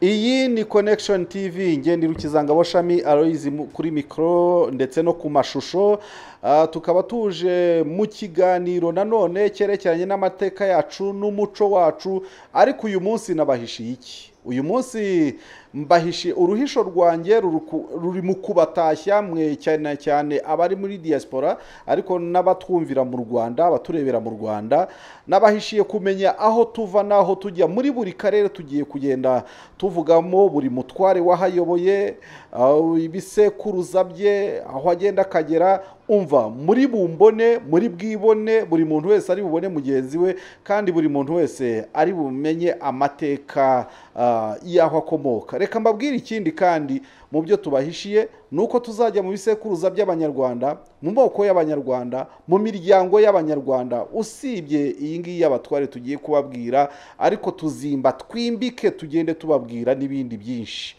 iyi ni connection tv ngende irukizangabo shami aroyizi kuri mikoro ndetse no ku mashusho Ah, tukaba tuje mu kiganiro nanone cyerekeranye n'amateka yacu n'umuco wacu ariko uyu munsi nabahishiye iki uyu munsi mbahishe uruhisho rwanjye ruri ku- ruri mu kubatashya mwe cyane cyane abari muri diaspora ariko n'abatwumvira mu rwanda abaturebera mu rwanda nabahishiye kumenya aho tuva n'aho tujya muri buri karere tugiye kugenda tuvugamo buri mutware wahayoboye ah, ibisekuruza bye aho agenda akagera umva muri bumbone muri bwibone buri muntu wese ari bubone mugenzi we kandi buri muntu wese ari bumenye amateka ah, y'aho akomoka reka mbabwire ikindi kandi mu byo tubahishiye ni uko tuzajya mu bisekuruza by'abanyarwanda mu moko y'abanyarwanda mu miryango y'abanyarwanda usibye iyi ngiyi y'abatware tugiye kubabwira ariko tuzimba twimbike tugende tubabwira n'ibindi byinshi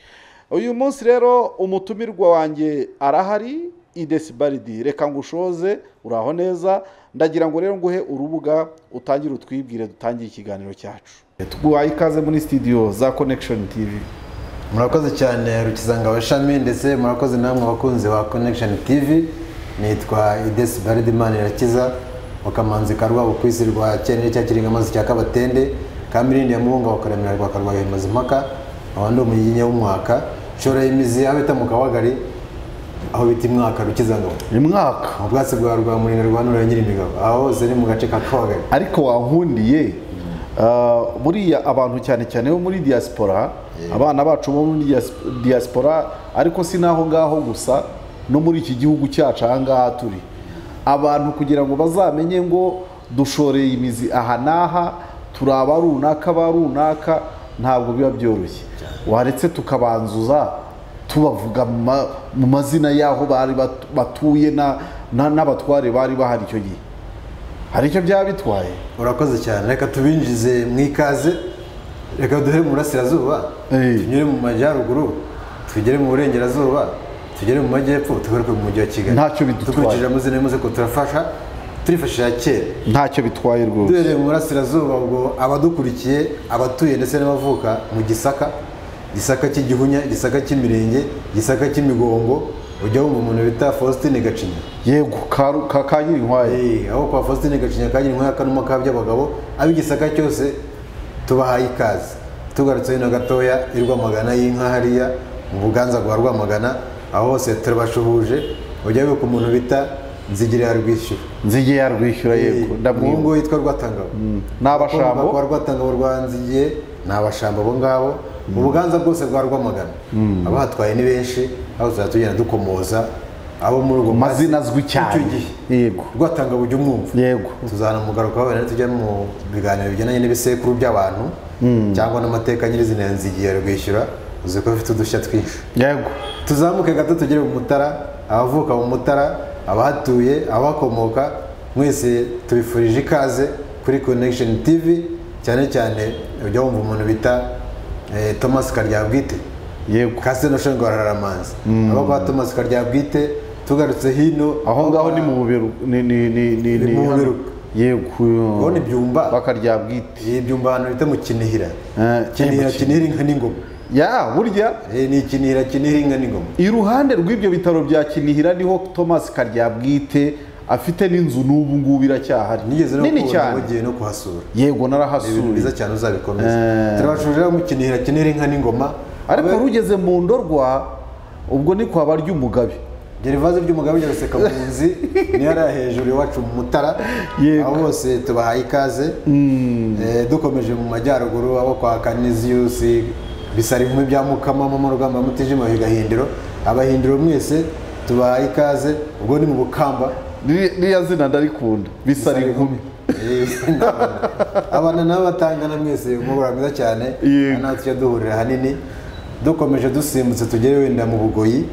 uyu munsi rero umutumirwa wanjye arahari idesibaridi reka ngushoze uraho neza ndagira ngo rero nguhe urubuga utangire utwibwire dutangire ikiganiro cyacu twaye ikaze muri sitidiyo za connection tv murakoze cyane rukizangabo shami ndetse murakoze namwe abakunzi ba connection tv nitwa idesi baridi imana irakiza mu kamanzi ka rwabo ku isi rwa cyene cya kiringamazi cya kabatende ka mirindi ya muhunga wakaremera rwa karwaye maze impaka aho ndi umuyiginya w'umwaka nshora imizi aho bita mu kabagari aho bita imwaka rukizangabo umwaka mu bwatsi bwa rwa murinda rwa nura nyiri imigabo aho hose ni mu gace ka kabagari ariko wankundiye ah, buriya abantu cyane cyane bo muri diaspora abana bacu bo muri dias- diaspora ariko si n'aho ngaho gusa no muri iki gihugu cyacu aha ngaha turi abantu kugira ngo bazamenye ngo dushoreye imizi aha n'aha turi aba runaka ba runaka ntabwo biba byoroshye waretse tukabanzuza tubavuga mu ma- mu mazina y'aho bari bat- batuye na- na- n'abatware bari bahari icyo gihe hari icyo byaba bitwaye urakoze cyane reka tubinjize mu ikaze reka duhere mu burasirazuba Eh. tunyure mu majyaruguru tugere mu burengerazuba tugere mu majyepfo tugaruke mu mujyi wa kigali Ntacyo bidutwaye. dukurikije amazina y'amaze ko turafasha turifashisha kera ntacyo bitwaye rwose duhereye mu burasirazuba ubwo abadukurikiye abatuye ndetse n'abavuka mu gisaka gisaka cy'igihunya gisaka cy'imirenge gisaka cy'imigongo ujya wumva umuntu bita faustin gacinya yego ka- ka ka nyirinkwaye Eh, aho kwa Faustin Gacinya kagira inkwaya kanuma ka by'abagabo ab'igisaka cyose tubahaye ikaze tugarutse hino gatoya i Rwamagana y'inka hariya mu buganza bwa Rwamagana aho hose turabashuhuje ujya wibuka umuntu bita Nzigirira Rwishyura nzige yarwishyura yego umuhungu ndamwibuka witwa Rwatangabo n'abashambo kwa Rwatangabo rwa Nzigiye ni abashambo abo ngabo mu buganza bwose bwa Rwamagana abahatwaye ni benshi aho tuzajya tugenda dukomoza abo muri urwo amazina azwi icyo cyane gihe yego Rwatangabo ujya umwumva yego tuzanamugarukaho wenda tujya mu biganiro bigendanye n'ibisekuru by'abantu cyangwa n'amateka nyirizina ya nzigiye rwishyura uzi ko bifite udushya twinshi yego tuzamuke gato tugere mu mutara abavuka mu mutara abahatuye abakomoka mwese tubifurije ikaze kuri connection tv cyane cyane ujya wumva umuntu bita eh, thomas karyabwite yego kasi no shenge wararamanza aba kwa thomas karyabwite tugarutse hino aho ngaho ni mu buberu ni ni ni ni Ni mu buberu. yego ubona ibyumba bakarya bwite ibyumba ahantu bita mu kinihira Eh, kinihira kinihira inka n'ingoma ya burya Eh, ni ikinihira kinihira inka n'ingoma iruhande rw'ibyo bitaro bya kinihira niho thomas karyabwite afite n'inzu n'ubu ngubu iracyahari nigeze no nini kubona cyane wagiye no kuhasura yego Ni ibintu narahasuye byiza cyane uzabikomeza turabashuje mu kinihira kinihira inka n'ingoma ariko wari ugeze mu ndorwa ubwo ni kwa baryumugabe gerivaze ry'umugabo rya rusekamunzi niyo ari hejuru iwacu mu mutara Yego. abo bose tubahaye ikaze Eh, dukomeje mu majyaruguru abo kwa kaniziyusi bisara inkumi bya mukama mu rugamba mutijima higahindiro abahindiro mwese tubahaye ikaze ubwo ni mu bukamba Riri- ririya zina ndarikunda bisara inkumi Eh, ndabona. abana nabo batangana mwese umubura mwiza cyane Yego. nawe tujya duhurira ahanini dukomeje dusimbutse tugere wenda mu bugoyi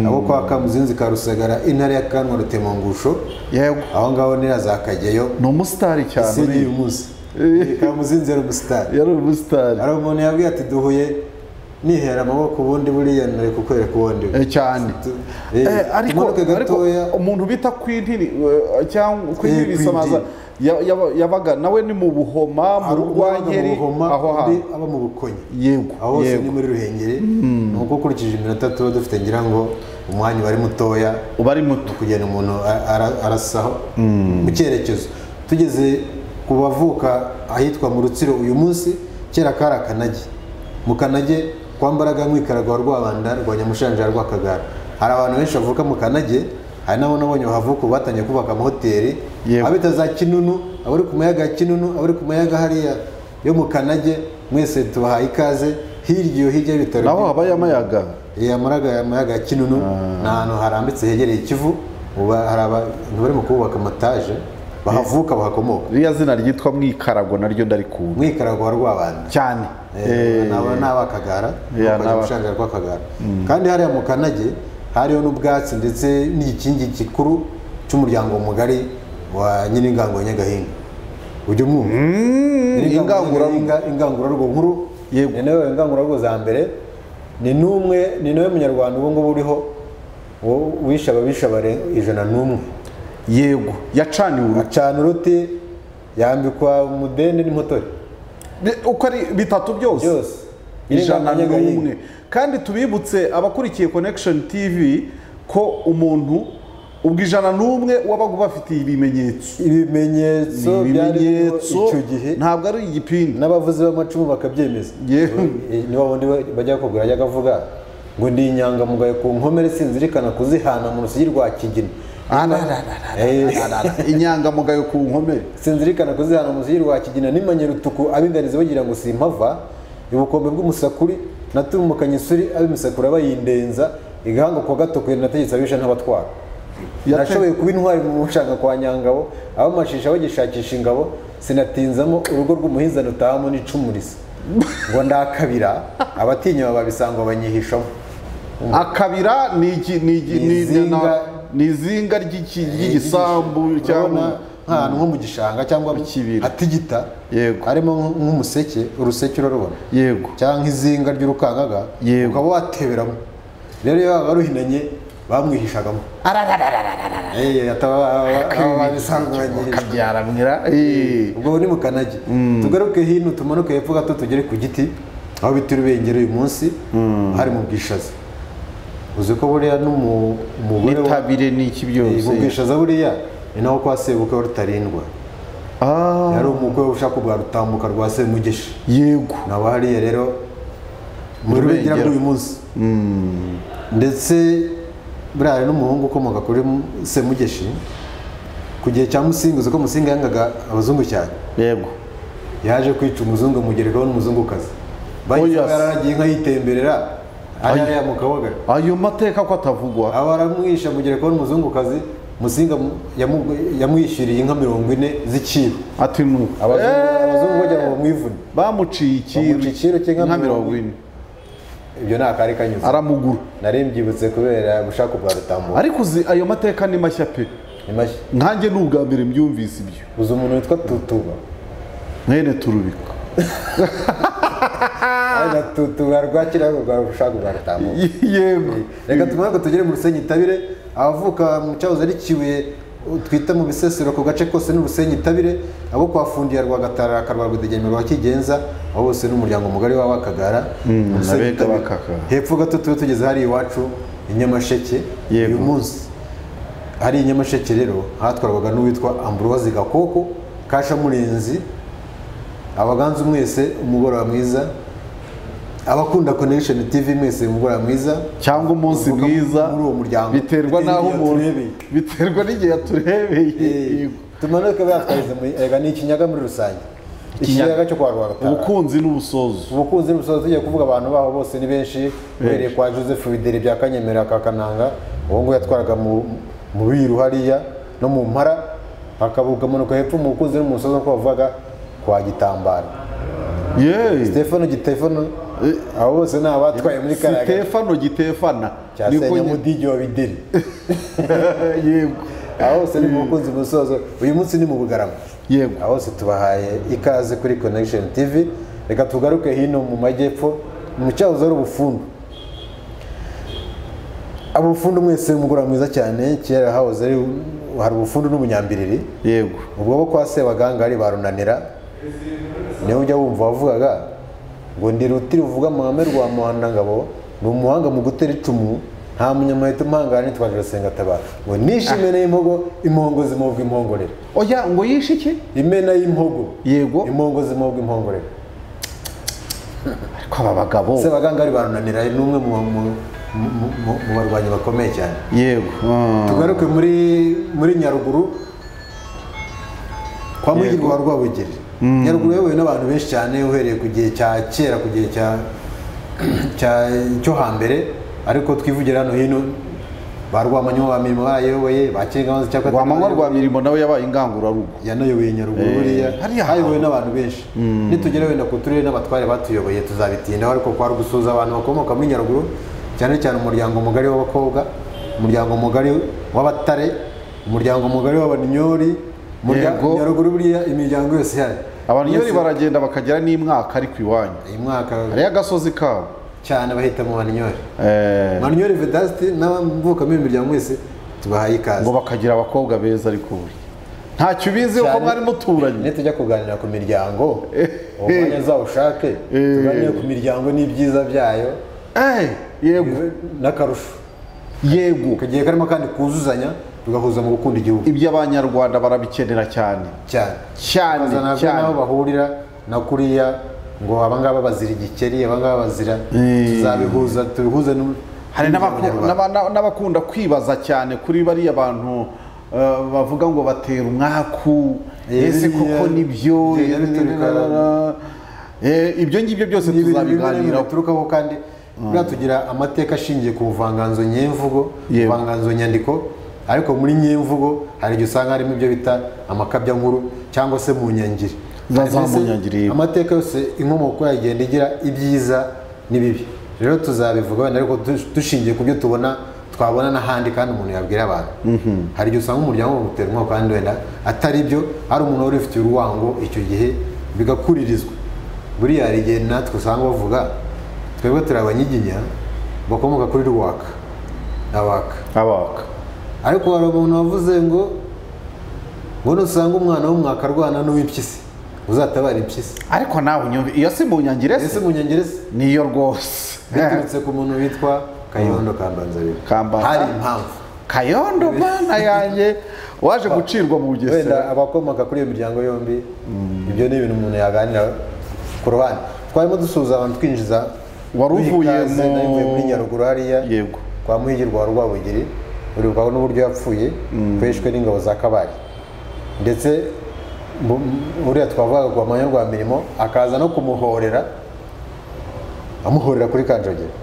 abo kwa kamuzinzi ka rusagara intara ya kanwa rutemangusho yego aho ngaho ni na za kageyo ni umusitari cyane ese ni uyu uriya. munsi kamuzinzi yari umusitari yari umusitari hari umuntu yabwiye ati duhuye nihera amaboko ubundi buriya nari kukwereka ubundi Eh, cyane Tu- Eh, eh, ariko tumanuke ariko gatoya umuntu bita kwintini eh, cyangwa kwintini Eh, bisamaza kwintini. Ya- yaba- yabaga nawe ni mu buhoma mu hari ubwo wabaga mu rugwankeri Buhoma, aho undi hantu aba mu bukonye yego aho hose yego ni muri ruhengeri ni uko ukurikije iminota tuba dufite ngira ngo umwanya uba ari mutoya uba ari muto kugenda umuntu a- ara- arasaho mu cyerekezo tugeze ku bavuka ahitwa mu rutsiro uyu munsi kera kari akanage mu kanage kwa mbaraga nkwikaraga wa rwabanda rwa nyamushanja rwa kagara hari abantu benshi bavuka mu kanage hari n'abo nabonye bahavuka ubu batangiye kubaka amahoteli Yego. abita za kinunu abari ku mayaga ya kinunu abari ku mayaga hariya yo mu kanage mwese tubahaye ikaze hirya iyo hirya y'ibitaro naho byo- habaye amayaga ya maraga mayaga ya kinunu ni ahantu harambitse hegereye ikivu ubu hari abantu barimo kubaka amataje bahavuka bahakomoka ririya zina ryitwa mwikarago naryo ndarikunda mwikarago wa rwabanda cyane Eh, nabo ni abakagara Yeah, bakoze ni aba- gushakira rwakagara kandi hariya mu kanage hariho n'ubwatsi ndetse n'igikingi gikuru cy'umuryango mugari wa nyiringango ya nyagahinga ujya umwumva ingangurarugo Inga- ingangurarugo nkuru Yego. ni nawe ingangurarugo za mbere ni n'umwe ni nawe munyarwanda ubu ngubu uriho wo- wishe ababisha bare- ijana n'umwe yego yacaniwe urugo acana uruti yambikwa umudende n'impotore Bi- uko ari bitatu byose byose ijana Nyiragango Nyagahinga. n'umwe kandi tubibutse abakurikiye connection tv ko umuntu ubwo ijana n'umwe wabaga ubafitiye ibimenyetso ibimenyetso byari biriho ibimenyetso icyo gihe ntabwo ari igipindi n'abavuzi b'amacumu bakabyemeza Yewe. niba bundi we- bajya kugura ajya akavuga ngo ndi inyangamugayo ku nkomere sinzirikana kuzihana mu rusigi rwa kigina Eh. inyangamugayo ku nkomere sinzirikana kuzihana umuziyi rwa kigina nimanye rutuku abinganiza bagira ngo simpava ubukombe bw'umusakuri natumukanye isuri ab'imisakura bayindenza igahanga kwa gatokuye nategetse abisha ntabatwara Yate- nashoboye kuba intwari mu bushanga kwa nyangabo abamashisha bagishakisha ingabo sinatinzamo urugo rw'umuhinza rutahamo n'icumuriza ngo ndakabira abatinya bababisangwa banyihishamo akabira ni iki- ni iki- ni- ni- Izinga- ni izinga ry'iki- ry'igisambu Urabona cyangwa nk'ahantu nko mu gishanga cyangwa mu Ikibira. hatigita Yego. harimo nk- nk'umuseke uruseke urarubona yego cyangwa izinga ry'urukangaga Yego. ukaba wateberamo rero iyo baba baruhinanye bamwihishagamo Eh, ataba- babisanganyirije. akabyaramira ubwo ni mu kanage tugaruke hino tumanuke hepfo gato tugere ku giti aho bita urubengero uyu munsi hari mu bwishaza uzi ko buriya n'umugore nitabire n'iki mu byose bwishaza buriya ni naho kwa sebukwe wa rutarindwa Ah, yari umukwe ushaka ubwa rutambuka rwa semugeshi yego nabo hariya rero muri Rubengera. rubengera bw'uyu munsi ndetse buriya hari n'umuhungu ukomoka kuri mu- semugeshi ku gihe cya musinga uzi ko musinga yangaga abazungu cyane yego yaje kwica umuzungu amugerekaho n'umuzungukazi bahise Oya. bararagiye inka yitemberera Ay. hariya mu kabaga ayo mateka ko atavugwa aba aramwisha amugerekaho n'umuzungukazi musinga mu- yamu- yamwishyuriye inka mirongo ine z'iciro ati nuko abazungu abazungu bagira ngo bamwivune bamuciye Bamuciye ikiru ikiru cy'inka nka mirongo mirongo ine ibyo ni akari kanyuze aramugura nari mbyibutse kubera gushaka ubwa rutambuka ariko uzi ayo mateka ni mashya pe ni mashya nkanjye ni ubwa mbere mbyumvise ibyo uzi umuntu witwa tutuba mwene turubika ari na tutuba rwakira rwa gushaka ubwa rutambuka yego reka tumanuke tugere mu rusenyi tabire abavuka mu cyahoze ari kibuye uh, twita mu bisesero ku gace kose n'urusenyi tabire abo kwa fundiya rwa gatara akarwa rwudegemero wa kigenza abo bose n'umuryango mugari w'abakagara mu Rusenyi abega Tabire. b'Akagara. hepfo gato tube tugeze hariya iwacu i nyamasheke Yego. uyu munsi hari nyamasheke rero hatwarwaga n'uwitwa amburozi gakoko kashamurenzi abaganzu mwese umugoroba mwiza abakunda connection tv mwese umugoroba mwiza cyangwa umunsi Uvuka mwiza muri uwo muryango biterwa Bitewe n'aho n'igihe umuntu turebeye. biterwa n'igihe yaturebeye Eh, yego tumanuke batwarize mu erega ni ikinyaga muri rusange ikinyaga cyo kwa rwagatara ubukunzi n'ubusozo ubukunzi n'ubusozi tugiye kuvuga abantu baho bose ni benshi uhereye kwa joseph bideri bya kanyemera ka kananga uwo nguwo yatwaraga mu mu biru hariya no mu mpara akabukamanuka hepfo mu bukunzi n'umusozi uko bavugaga kwa gitambara yeee telefone gitelefone abo bose ni abatwaye muri kariya gace sitefano gitefana cya Niko nyine- senyamudigi wa bideri yego aho hose ni mu bukunzi musozo uyu munsi ni mu bugarama yego aho se tubahaye ikaze kuri connection tv reka tugaruke hino mu majyepfo mu cyahoze ari ubufundu ubufundu mwese mugura mwiza cyane kera hahoze ari hari ubufundu n'ubunyambiriri yego ubwo bo kwa sebagangari barunanira niyo ujya wumva wavugaga ngo ndi rutiri ruvuga amahame rwa muhandangabo ni umuhanga mu gutera icumu nta munyamaheta umuhangara nitwa jirasenga tabara ngo nishimene y'impogo impongo zimubwa impongorero oya ngo yishe iki imena y'impogo yego impongo zimubwa impongorero ariko aba bagabo sebagangari barunanira ni umwe mu mu- mu- mu- mu barwanyi bakomeye cyane yego mm. tugaruke muri muri nyaruguru kwa mugirwa wa rwabugiri nyaruguru yayobowe n'abantu benshi cyane uhereye ku gihe cya kera ku gihe cya cya- cyo hambere ariko twivugira hano hino ba rwamanywa ba mirimo barayoboye ba cyengamazi cyakora rwamanywa rwa mirimo nawe yabaye ingangurarugo yanayoboye nyaruguru Eh, buriya hariya hayobowe n'abantu benshi nitugera wenda ku turere n'abatware batuyoboye tuzabitindaho ariko kwari gusuhuza abantu bakomoka muri nyaruguru cyane cyane umuryango mugari w'abakobwa umuryango mugari w'abatare umuryango mugari w'abanyori Umurya- Yego. nyaruguru buriya imiryango yose ihari abantu iyo Yose- baragenda bakagera n'imwaka ariko iwanyu uyu mwaka hariyo agasozi kabo cyane bahita mu banyori Eh, banyori vedasiti n'abavukamo iyo miryango wese tubahaye ikaze ngo bakagira abakobwa beza ariko buri ntacyo ubizi kuko Cyane. mwari muturanye nitujya kuganira ku miryango umwanya uzawushake tuganire ku miryango n'ibyiza byayo Eh, yego n'akarusho yego kagiye karimo kandi kuzuzanya tugahuza mu gukunda igihugu ibyo abanyarwanda barabikenera cyane cyane cyane bazana cyane n'aho bahurira na kuriya ngo abangaba bazira igikeri abangaba bazira Eh. tuzabihuza tubihuze n'u- hari n'abaku- n'abanyarwanda. n'aba- n'aba- n'abakunda kwibaza cyane kuri bariya bantu eh, bavuga ngo batera umwaku Eh, ese biriya- koko nibyo biriya biturika- Eh, ibyo ngibyo byose Ni ibintu bimwe na bimwe tuzabiganiraho biturukaho kandi buriya tugira amateka ashingiye ku buvanganzo nyemvugo Yego. ubuvanganzo nyandiko ariko muri nyemvugo hari igihe usanga harimo ibyo bita amakabya nkuru cyangwa se mu nyangiri Za- za Mbese munyangiri, yego. amateka yose inkomoko yayo igenda igira ibyiza n'ibibi rero tuzabivuga wenda ariko dush- dushingiye ku byo tubona twabona n'ahandi kandi umuntu yabwira abantu hari igihe usanga umuryango utera umwaka kandi wenda atari byo hari umuntu wari ufitiye uruwango icyo gihe bigakuririzwa buriya hari igihe natwe usanga bavuga twebwe turi abanyiginya bakomoka kuri rwaka abaka abaka ariko hari umuntu wavuze ngo ngo nusanga umwana w'umwaka arwana n'uw'impyisi uzatabara impyisi ariko nawe unyumve iyo si mu nyangire ese se mu nyongereza niyo rwose biturutse ku muntu witwa kayondo kambanzabiri Kambanza. hari impamvu kayondo bana yanjye waje gucirwa mu wenda bugesera abakomoka kuri iyo miryango yombi ibyo ni ibintu umuntu yaganira ku ruhande twarimo dusuhuza abantu twinjiza Wari muri uvuye Ikaze, mu- nari mvuye muri nyaruguru hariya yego kwa muhigirwa wa rwabugiri uribwaho n'uburyo yapfuye kweshwe n'ingabo za kabari ndetse mu- mu- uriya twavugaga ku mwanya rwa mirimo akaza no kumuhorera amuhorera kuri kanjogera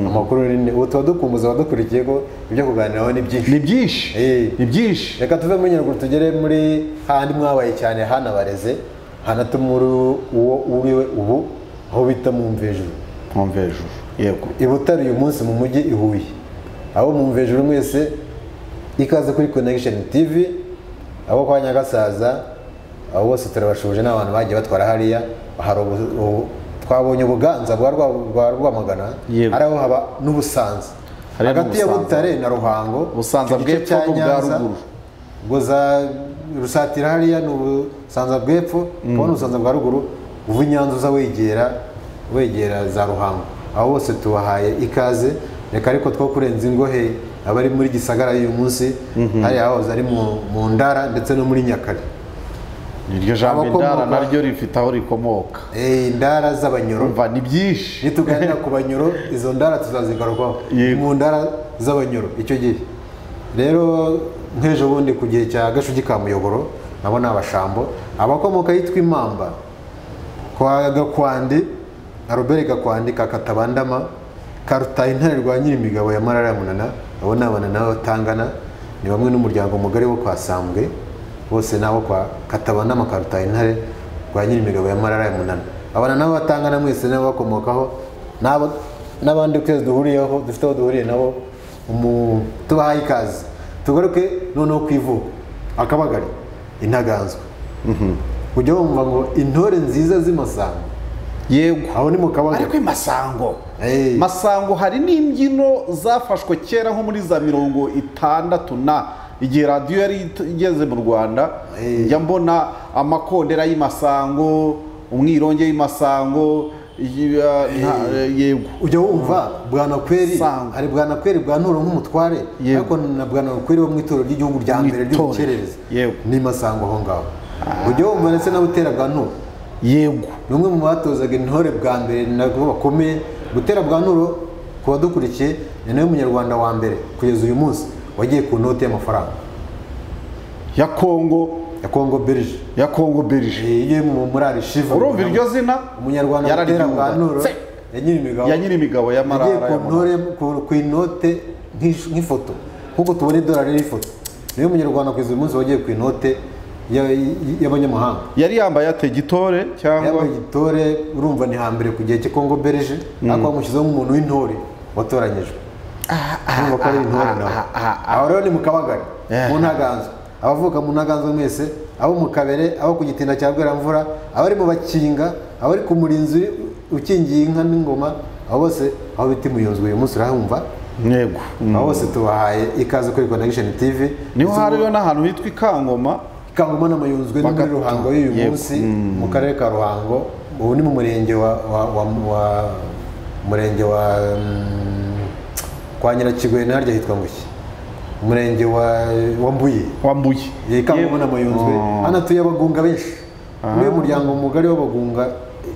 amakuru ni ubu tuba dukumbuza abadukurikiye ko ibyo kuganiraho ni byinshi ni byinshi Eh. ni byinshi reka tuve muri nyaruguru tugere muri handi mwabaye cyane hanabareze hanatuma uri uwo uriwe ubu aho bita mu mvejuru nkumva hejuru yego i butare uyu munsi mu mujyi i huye abo mwumva hejuru mwese ikaze kuri connection tv abo kwa nyagasaza abo bose turabashuje n'abantu bagiye batwara hariya hari ubu- ubu- twabonye ubuganza bwa Rwa- rwa rwamagana Yego. hari aho haba n'ubusanza Hariya hagati ya n'Ubusanza. butare na ruhango Busanza icyo gice bw'epfo cya n'ubwa Nyanza, ruguru. ngo za rusatira hariya ni ubusanza bw'epfo kubona ubusanza bwa ruguru uva i nyanza uza wegera wegera za ruhango abo bose tubahaye ikaze reka ariko two kurenza ingohe abari muri gisagara y'uyu munsi hariya aho ari mu- mu ndara ndetse no muri nyakare iryo jambo Abakomoka- indara naryo rifite aho rikomoka Eh, indara z'abanyoro umva ni byinshi nituganira ku banyoro izo ndara tuzazigarukaho Yego. mu ndara z'abanyoro icyo gihe rero nk'ejo bundi ku gihe cya gashugi ka muyoboro nabo ni abashambo abakomoka yitwa imamba kwa gakwandi arobere gakwandi ka katabandama ka rutaha intare rwa nyirimigabo ya marara ya munana abo ni abana nabo batangana ni bamwe n'umuryango mugari wo kwa sambwe bose nabo kwa katabandama ka rutaha intare rwa nyirimigabo ya marara ya munana abana nabo batangana mwese nabo bakomokaho n'abo- n'abandi twese duhuriyeho dufite aho duhuriye nabo umu- tubahaye ikaze tugaruke noneho ku ivuko akabagari intaganzwa ujya wumva ngo intore nziza z'imasambo yego aho ni mu kabagari ariko i masango Eh. masango hari n'imbyino zafashwe kera nko muri za mirongo itandatu na igihe radiyo yari it- igeze mu rwanda Eh. njya mbona amakondera y'imasango umwironge w'imasango iyi- ah, nta- yego ujya wumva bwanakweri Sangwa. hari bwanakweri bwa nturo nk'umutware Yego. ariko na bwanakweri wo mu itorero ry'igihugu rya Mu mbere itorero. ry'ubukerereza Yego. ni masango aho ngaho ujya wumva ndetse na butera bwa nturo yego ni umwe mu batozaga intore bwa mbere nabwo bakomeye butera bwa nturo ku badukurikiye ni nawe munyarwanda wa mbere kugeza uyu munsi wagiye ku noti y'amafaranga ya kongo ya congo belge ya kongo belge iyo mu- muri arishiva urumva iryo zina umunyarwanda butera bwa nturo yararyumva ya nyirimigabo ya nyir'imigabo ya yagiye marara ku ya Marara. ntore ku- ku inote nk'ish- nk'ifoto nk'uko tubona idolari n'ifoto niwe munyarwanda kugeza uyu munsi wagiye ku inote ya- y- y'abanyamahanga yari yambaye ate gitore cyangwa yambaye igitore urumva ni hambere ku gihe cy'ikongo belge ariko bamushyizeho nk'umuntu w'intore watoranyijwe urumva ko ari intore nawe aho rero ni mu kabagari Yeah. mu ntaganzwa abavuka mu ntaganzwa mwese abo mu kabere abo ku gitinda cya bweramvura abari mu bakinga abari ku murinzi ukingiye inka n'ingoma abo bose aho bita imuyunzu uyu munsi urahumva yego Mm. abo bose tubahaye ikaze kuri connection tv niho Ndetse hariyo n'ahantu hitwa ikangoma Kangoma na Mayunzwe ni muri Bakatu. Ruhango y'uyu Yego. munsi mu karere ka Ruhango ubu ni mu murenge wa wa wa, wa murenge wa mm, kwa Nyirakigwena harya hitwa Nguki umurenge wa wa Mbuye wambuye iyi Kangoma na Mayunzwe hano atuye abagunga benshi muri uyu muryango mugari w'abagunga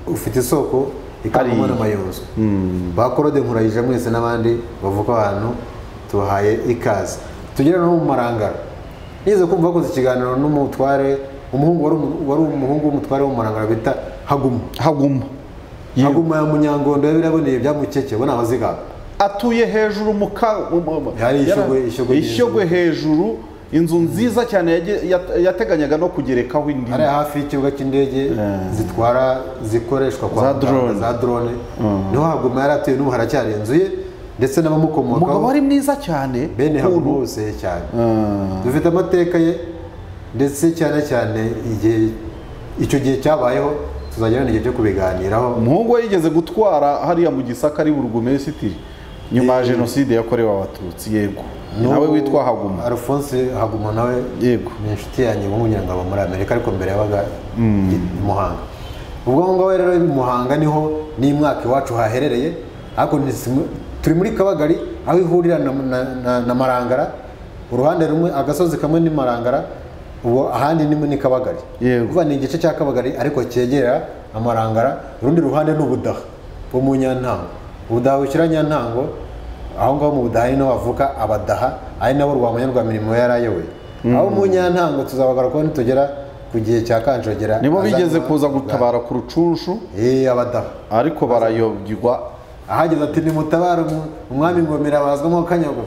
ufite isoko ikangoma Hariya. na Mayunzwe ba Claude Nkurayija mwese n'abandi bavuka ahantu tubahaye ikaze tugere no mu marangara nize kumva bakoze ikiganiro n'umutware umuhungu wari umu- wari umuhungu w'umutware wo mu marangara bita Haguma haguma Yewe. Haguma ya Munyangondo yabiraboneye byamukeke bo ni abazigaga atuye hejuru mu ka mu- mu- Hari Ishyogwe- yara- Ishyogwe Ishyogwe hejuru inzu nziza cyane yage- yat- yateganyaga no kugerekaho indi ari hafi y'ikibuga cy'indege zitwara zikoreshwa kwa Za muganga, drone. za drone niho Haguma yari atuye n'ubu haracyari inzu ye ndetse n'abamukomokaho umugabo wari mwiza cyane bene ukuntu- Haguma bose cyane dufite amateka ye ndetse cyane cyane igihe icyo gihe cyabayeho tuzajya n'igihe cyo kubiganiraho umuhungu we yigeze gutwara hariya mu gisaka ari burugumesitiri nyuma ya jenoside yakorewe abatutsi yego nawe witwa haguma Alphonse Haguma nawe Yego. ni inshuti yanjye ubu ngira ngo aba muri Amerika ariko mbere yabaga i Muhanga ubwo aho ngaho rero i Muhanga niho n'imwaka iwacu haherereye ariko ni simu- turi muri Kabagari aho ihurira na, na, na, na Marangara uruhande rumwe agasozi kamwe ni Marangara ubu ahandi ni ni Kabagari Yego. Uva ni igice cya Kabagari ariko cyegera amarangara urundi ruhande ni ubudaha bwo mu nyantango ubudaha bushyira nyantango aho ngaho mu budaha ni naho havuka abadaha ari nabo rwamanya rwa mirimo yari ayoboye aho mu nyantango tuzabagarukaho nitugera ku gihe cya kanjogera nibo bigeze kuza gutabara ku rucunshu eee abadaha ariko barayobwirwa ahageze ati nimutabare umu- umwami ngomera bazwamo kanyago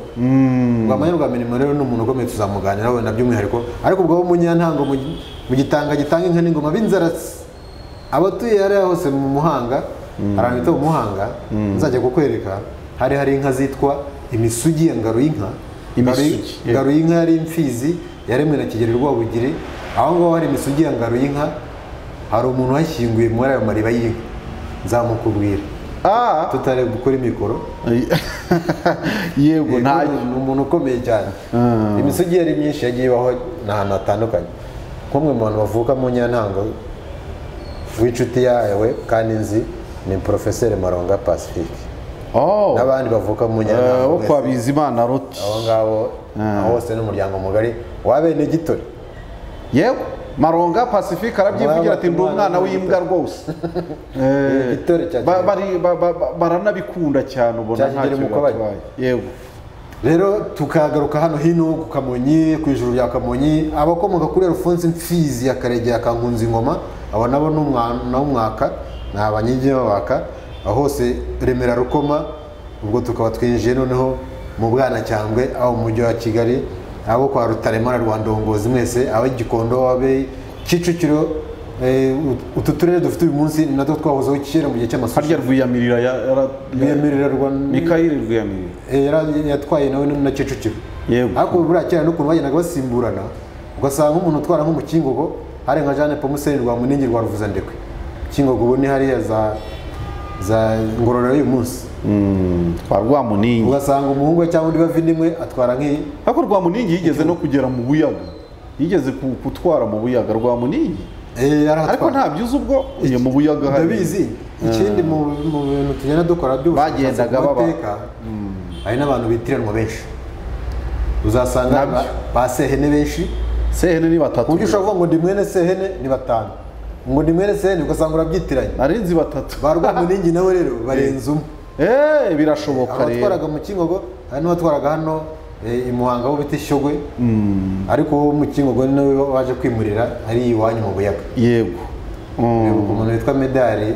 rwamanya rwa mirimo rero ni umuntu ukomeye tuzamuganiraho wenda by'umwihariko ariko ubwo bo mu nyantango mu gi- mu gitanga gitanga inka n'ingoma b'inzaratsi abatuye hariya hose mu muhanga hari ahantu bita mu muhanga nzajya kukwereka hari hari inka zitwa imisugi ya ngaru y'inka Imisugi, yego. ngaru y'inka yari imfizi yaremwe na kigeri rwabugiri aho ngaho hari imisugi ya ngaru y'inka hari umuntu washyinguye muri ayo mariba y'inka nzamukubwira Ah, tutari gukora imikoro yego nta Yego, ni umuntu ukomeye cyane imisogi yari myinshi yagiye ibaho n'ahantu hatandukanye nk'umwe mu bantu bavuka mu nyantango w'inshuti yawe kandi nzi ni porofeseri maronga pacifique oh n'abandi bavuka mu eh, nyantango wo kwa mwese, bizimana roti abo ngabo aho hose n'umuryango mugari wabene gitore yego maronga pacifique arabyivugira ati ndi umwana w'imbwa rwose Eh, Igitore cya ba- Kigeli. bari- ba- ba- ba- baranabikunda cyane ubona Cya nta Kigeli kintu Mukobanya. batwaye yego rero tukagaruka hano hino ku kamonyi ku ijuru rya kamonyi abakomoka kuri alphonse mfizi ya karegera ka ngoma abo nabo ni umwana w'umwaka ni abanyigi b'abaka aho hose remera rukoma ubwo tukaba twinjiye noneho mu bwanacyambwe aho mu mujyi wa kigali abo kwa rutaremara rwa ndongozi mwese abe gikondo abe kicukiro eh, utu turere dufite uyu munsi ni natwo twahozeho kera mu gihe harya cy'amasosiyete rwiyamirira ya- yara- rwemerera rwa mikayire rwiyamirira Eh, yara- yatwaye nawe na Kicukiro Yego. ariko buriya kera n'ukuntu bagendaga basimburana ugasanga nk'umuntu utwara nk'umukingogo hari nka Jeanne Pomuseni rwa Munini rwa Ruvuzandekwe Kingogo ubu ni hariya za za ngororero y'uyu munsi kwa rwamuningi ugasanga umuhungu we cyangwa undi bavi nimwe atwara nk'iyi ariko rwamuningi yigeze no kugera mu buyaga yigeze ku- gutwara mu buyaga rwamuningi Eh, yarahatwara. ariko ntabyo uzi ubwo iyo mu buyaga hari ndabizi ikindi mu mu bintu tugenda dukora by'ubushakashatsi Bagendaga ku baba- mateka, hari n'abantu bitiranwa benshi uzasanga Nabyo. ba- ba sehene benshi sehene ni ku batatu buryo ushobora kuvuga ngo ndi mwene sehene ni batanu ngo ndi mwene sehene ugasanga urabyitiranye nari nzi batatu ba rwamuningi nawe rero barenze umwe Eh, birashoboka rero abatwaraga mu kingogo hari n'abatwaraga hano eh, i muhanga ho bita ishyogwe ariko wo mu kingogo nawe waje kwimurira ari iwanyu mu buyaga yego Mm. umuntu witwa medali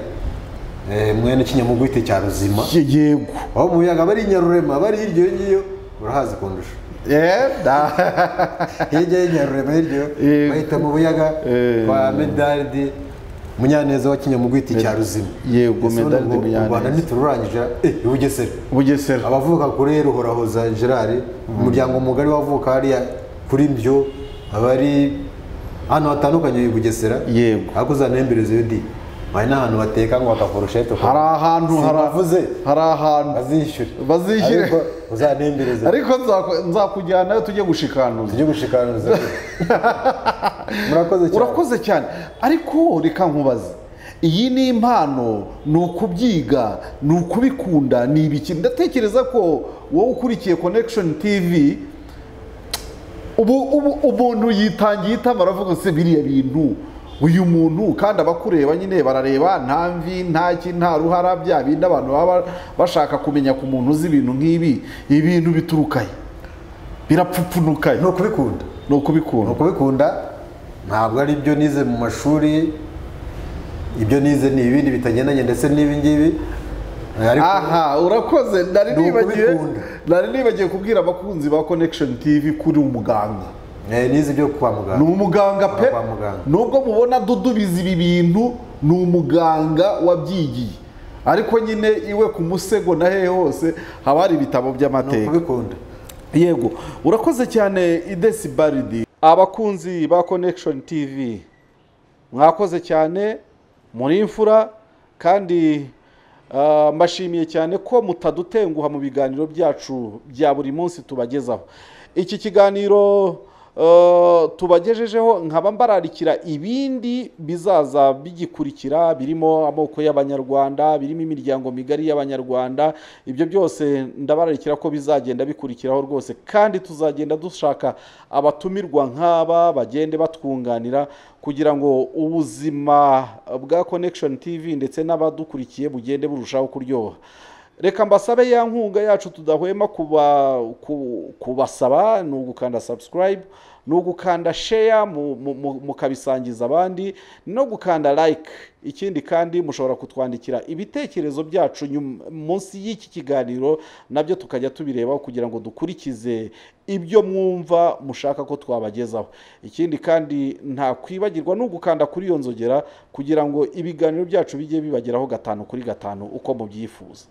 eh, mwene kinyamugwite cya ruzima Ye- yego aho mu biyaga bari nyarurema bari hirya iyo ngiyo urahazi kundusha Eh, da- hirya y'inyarurema hirya iyo, Yego. bahita mu buyaga Eh. kwa medalidi munyaneza wa kinyamugwiti cya ruzima yego Ese medali nubwo de u rwanda munyaneza ntitururangije eh, i bugesera bugesera abavuka kuri ruhorahoza gerard umuryango mugari wavuka hariya kuri mbyo abari ahantu hatandukanye i bugesera Yego. ariko uzanahembereza iyo di hari n'ahantu bateka ngo bakakorosha hari ahantu hari Simbavuze. hari ahantu bazishyure Bazishyure. ariko uzantembereze ariko nzaku- nzakujyanayo tujye gushikanuza tujye gushikaniza murakoze cyane urakoze cyane ariko reka nkubaze iyi ni impano ni ukubyiga ni ukubikunda ni ibiki ndatekereza ko wowe ukurikiye connection tv ubu ubu umuntu yitangiye itama aravuga se biriya bintu uyu muntu kandi abakureba nyine barareba nta mvi nta ki nta ruhara bya bindi abantu baba bashaka kumenya ku muntu uzi ibintu nk'ibi ibintu biturukaye birapfupfunukaye ni ukubikunda ni ni ukubikunda ukubikunda ntabwo ari ibyo nize mu mashuri ibyo nize ni ibindi bitagendanye ndetse n'ibi ngibi ariko aha urakoze nari Ni nibagiwe ukubikunda. nari nibagiye kubwira abakunzi ba connection tv kuri umuganga eh, nize ibyo kwa ni muganga umuganga pe Kwa muganga. nubwo mubona dudubiza ibi bintu ni umuganga wabyigiye ariko nyine iwe ku musego na hehe hose haba hari ibitabo ni by'amateka ukubikunda yego urakoze cyane idesi baridi abakunzi ba connection tv mwakoze cyane muri imfura kandi ah, mbashimiye cyane ko mutadutenguha mu biganiro byacu bya buri munsi tubagezaho iki kiganiro ah, tubagejejeho nkaba mbararikira ibindi bizaza bigikurikira birimo amoko y'abanyarwanda birimo imiryango migari y'abanyarwanda ibyo byose ndabararikira ko bizagenda bikurikiraho rwose kandi tuzagenda dushaka abatumirwa nk'aba bagende batwunganira kugira ngo ubuzima bwa connection tv ndetse n'abadukurikiye bugende burushaho kuryoha reka mbasabe ya nkunga yacu tudahwema kuba ku- kubasaba ni ugukanda subscribe ni ugukanda share mu- mu- mu- mukabisangiza abandi no gukanda like ikindi kandi mushobora kutwandikira ibitekerezo byacu nyuma- munsi y'iki kiganiro nabyo tukajya tubirebaho kugira ngo dukurikize ibyo mwumva mushaka ko twabagezaho ikindi kandi nta kwibagirwa no gukanda kuri iyo nzogera kugira ngo ibiganiro byacu bijye bibageraho gatanu kuri gatanu uko mubyifuza